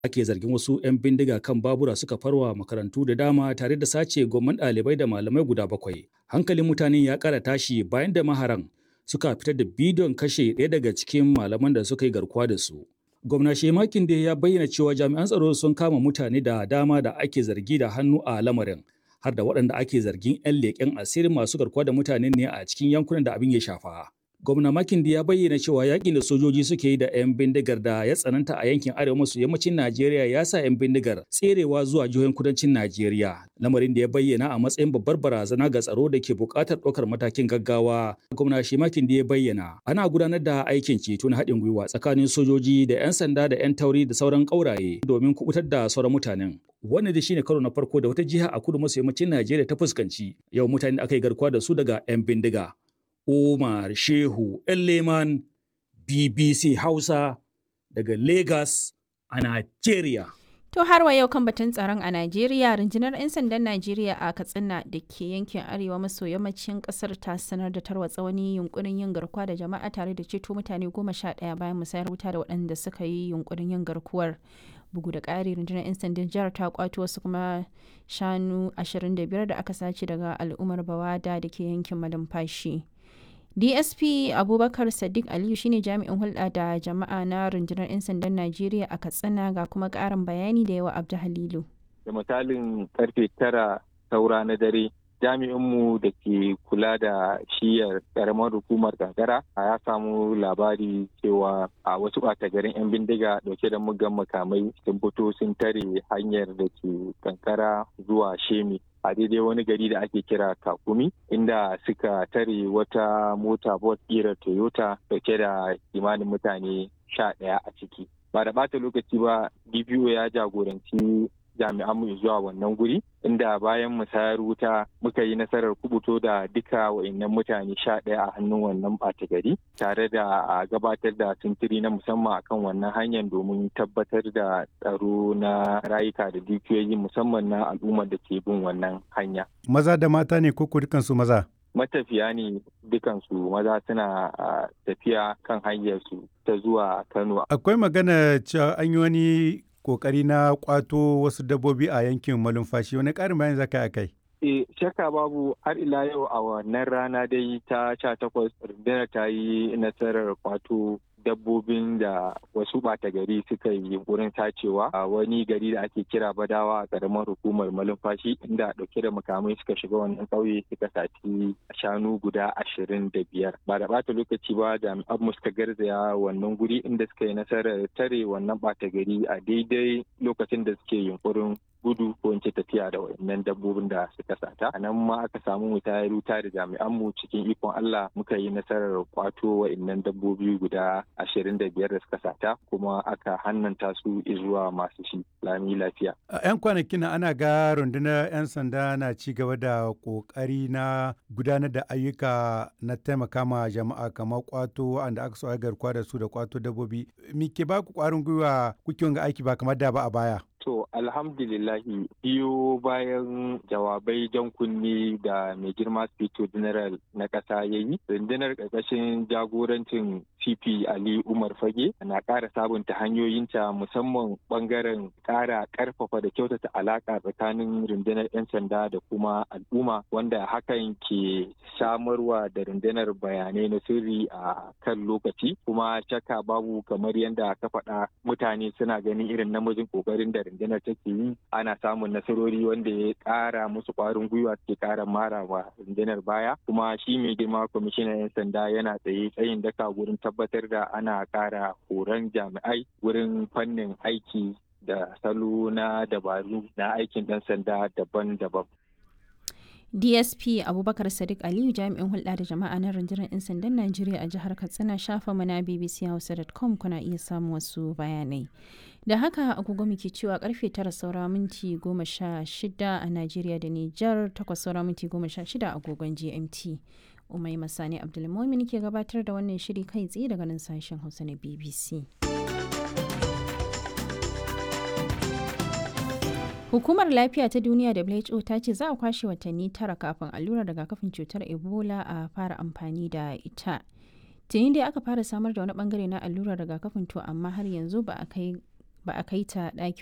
ake zargin wasu 'yan bindiga kan babura suka farwa makarantu da dama tare da sace gomman ɗalibai da malamai guda bakwai. Hankalin mutane ya ƙara tashi bayan da maharan suka fitar da bidiyon kashe ɗaya daga cikin malaman da suka yi garkuwa da su. Gwamna Shemakin da ya bayyana cewa jami'an tsaro sun kama mutane da dama da ake zargi da hannu a lamarin. har da waɗanda ake zargin 'yan leƙen asirin masu garkuwa da mutane ne a cikin yankunan da abin ya shafa. Gwamna Makindi ya bayyana cewa yakin da sojoji suke yi da 'yan bindigar da ya tsananta a yankin arewa maso yammacin Najeriya ya sa 'yan bindigar tserewa zuwa jihohin kudancin Najeriya. Lamarin da ya bayyana a matsayin babbar barazana ga tsaro da ke buƙatar ɗaukar matakin gaggawa. Gwamna shi Makindi ya bayyana ana gudanar da aikin ceto na haɗin gwiwa tsakanin sojoji da 'yan sanda da 'yan tauri da sauran ƙauraye domin kubutar da sauran mutanen. Wannan da shine karo na farko da wata jiha a kudu maso yammacin Najeriya ta fuskanci yau mutane da aka yi garkuwa da su daga 'yan bindiga. Umar Shehu Leman BBC Hausa daga Lagos a Najeriya. To har wa yau kan batun tsaron a Najeriya, rundunar 'yan sandan Najeriya a Katsina da ke yankin arewa maso yammacin kasar ta sanar da tarwatsa wani yunkurin yin garkuwa da jama'a tare da ceto mutane goma sha ɗaya bayan musayar wuta da waɗanda suka yi yunkurin yin garkuwar. bugu da ƙari rundunar 'yan sandan jihar ta kwato wasu kuma shanu 25 da aka sace daga al'ummar bawada da ke yankin malumfashi dsp abubakar sadiq aliyu shine jami'in hulɗa da jama'a na rundunar 'yan sandan najeriya a katsina ga kuma ƙarin bayani da yawa abdu halilu da misalin karfe tara saura na dare jami'inmu da ke kula da shiyar karamar hukumar kankara ya samu labari cewa a wasu ɓata garin 'yan bindiga dauke da mugan makamai sun fito sun tare hanyar da ke kankara zuwa shemi a daidai wani gari da ake kira kakumi inda suka tare wata mota bot ƙirar toyota dauke da kimanin mutane sha ɗaya a ciki ba da ɓata lokaci ba dpo ya jagoranci jami'an mu zuwa wannan guri inda bayan musayar wuta muka yi nasarar kubuto da duka wa'annan mutane sha ɗaya a hannun wannan ɓata gari tare da a gabatar da sintiri na musamman akan wannan hanyar domin tabbatar da tsaro na rayuka da dukiyoyi musamman na al'ummar da ke bin wannan hanya. Maza da mata ne ko dukansu maza? matafiya ne dukansu maza suna tafiya kan hanyarsu ta zuwa Kano. Akwai magana cewa an yi wani kokari na kwato wasu dabbobi a yankin malumfashi wani karin bayan zaka a kai E, shakka babu har ila yau a wannan rana dai ta sha takwas rundunar ta yi nasarar kwato dabbobin da wasu ɓata gari suka yi wurin tacewa a wani gari da ake kira badawa a ƙaramar hukumar malumfashi inda ɗauke da makamai suka shiga wannan ƙauye suka saci shanu guda ashirin da biyar ba da ɓata lokaci ba jami'an mu suka garzaya wannan guri inda suka yi nasarar tare wannan ɓata gari a daidai lokacin da suke yunkurin gudu ko in ce tafiya da wayannan dabbobin da suka sata a nan ma aka samu mutayar wuta da jami'an mu cikin ikon Allah muka yi nasarar kwato wayannan dabbobi guda ashirin da biyar da suka sata kuma aka hannanta su zuwa masu shi lami lafiya. A 'yan kwanakin ana ga rundunar 'yan sanda na ci gaba da kokari na gudanar da ayyuka na taimaka ma jama'a kamar kwato wanda aka so a garkuwa da su da kwato dabbobi. Me ke ba ku kwarin gwiwa kuke wanga aiki ba kamar da ba a baya? To alhamdulillahi biyo bayan jawabai jan kunni da mai girma Spito General na ƙasa ya yi, rundunar ƙarƙashin jagorancin CP Ali Umar Fage na ƙara sabunta hanyoyinta musamman ɓangaren ƙara ƙarfafa da kyautata alaƙa tsakanin rundunar 'yan sanda da kuma al'umma wanda hakan ke samarwa da rundunar bayanai na sirri a kan lokaci kuma shakka babu kamar yadda ka faɗa mutane suna ganin irin namijin ƙoƙarin da rundunar take yi ana samun nasarori wanda ya ƙara musu ƙwarin gwiwa suke ƙara mara wa rundunar baya kuma shi mai girma kwamishinan 'yan sanda yana tsaye tsayin daka gurin tabbatar da ana ƙara horon jami'ai wurin fannin aiki da salo na dabaru na aikin ɗan sanda daban-daban. dsp abubakar sadiq aliyu jami'in hulɗa da jama'a na rundunar 'yan sandan najeriya a jihar katsina shafa mana bbc hausa.com kuna iya samun wasu bayanai da haka agogo muke cewa karfe tara saura minti goma sha shida a najeriya da nijar takwas saura minti goma sha shida agogon gmt umai masani abdulmomin ke gabatar da wannan shiri kai tsaye daga nan sashen hausa na bbc Hukumar Lafiya ta Duniya WHO ta ce za a kwashe watanni tara kafin allurar rigakafin cutar Ebola a fara amfani da ita. Tuni dai aka fara samar da wani bangare na allurar rigakafin to amma har yanzu ba a kai ba a kai ta ɗakin